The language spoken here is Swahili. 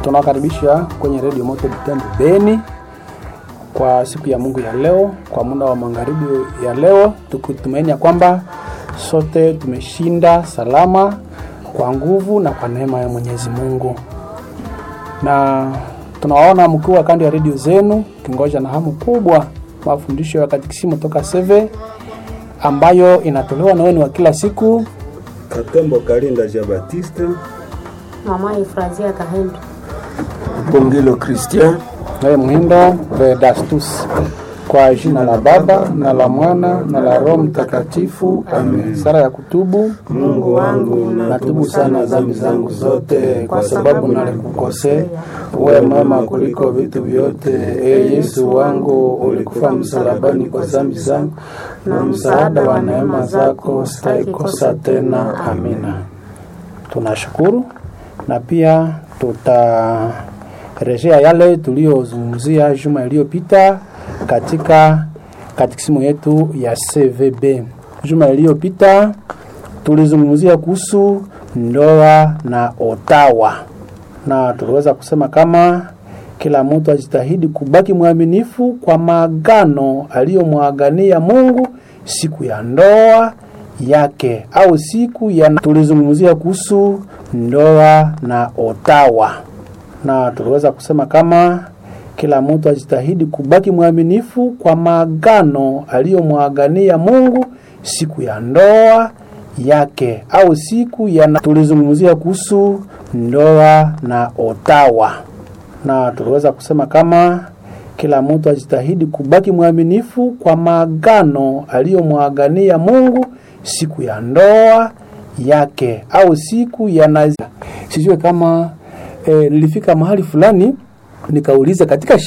Tunawakaribisha kwenye redio Moto Butembo Beni kwa siku ya Mungu ya leo, kwa muda wa magharibi ya leo, tukitumaini ya kwamba sote tumeshinda salama kwa nguvu na kwa neema ya Mwenyezi Mungu, na tunawaona mkiwa kando ya redio zenu kingoja na hamu kubwa mafundisho ya katikisimu toka Seve ambayo inatolewa na wenu wa kila siku Katembo Kalinda Ja Batiste Mama Efrazia Kahendo. Bongilo Christian naye Mhindo Vedastus. Kwa jina la Baba na la Mwana na la Roho Mtakatifu, amen. Sala ya kutubu. Mungu wangu Natubu sana dhambi zangu zote, kwa sababu nalikukosea. Uwe mwema kuliko vitu vyote, e Yesu wangu, ulikufa msalabani kwa dhambi zangu, na msaada wa neema zako sitaikosa tena. Amina. Tunashukuru na pia tutarejea yale tuliyozungumzia juma iliyopita katika katikisimu yetu ya CVB. Juma iliyopita tulizungumzia kuhusu ndoa na otawa, na tuliweza kusema kama kila mtu ajitahidi kubaki mwaminifu kwa maagano aliyomwagania Mungu siku ya ndoa yake au siku ya. Tulizungumzia kuhusu ndoa na otawa, na tuliweza kusema kama kila mtu ajitahidi kubaki mwaminifu kwa maagano aliyomwagania Mungu siku ya ndoa yake au siku ya. Tulizungumzia kuhusu ndoa na otawa, na tuliweza kusema kama kila mtu ajitahidi kubaki mwaminifu kwa maagano aliyomwagania Mungu siku ya ndoa yake au siku ya nazi. Sijue kama eh, nilifika mahali fulani nikauliza katika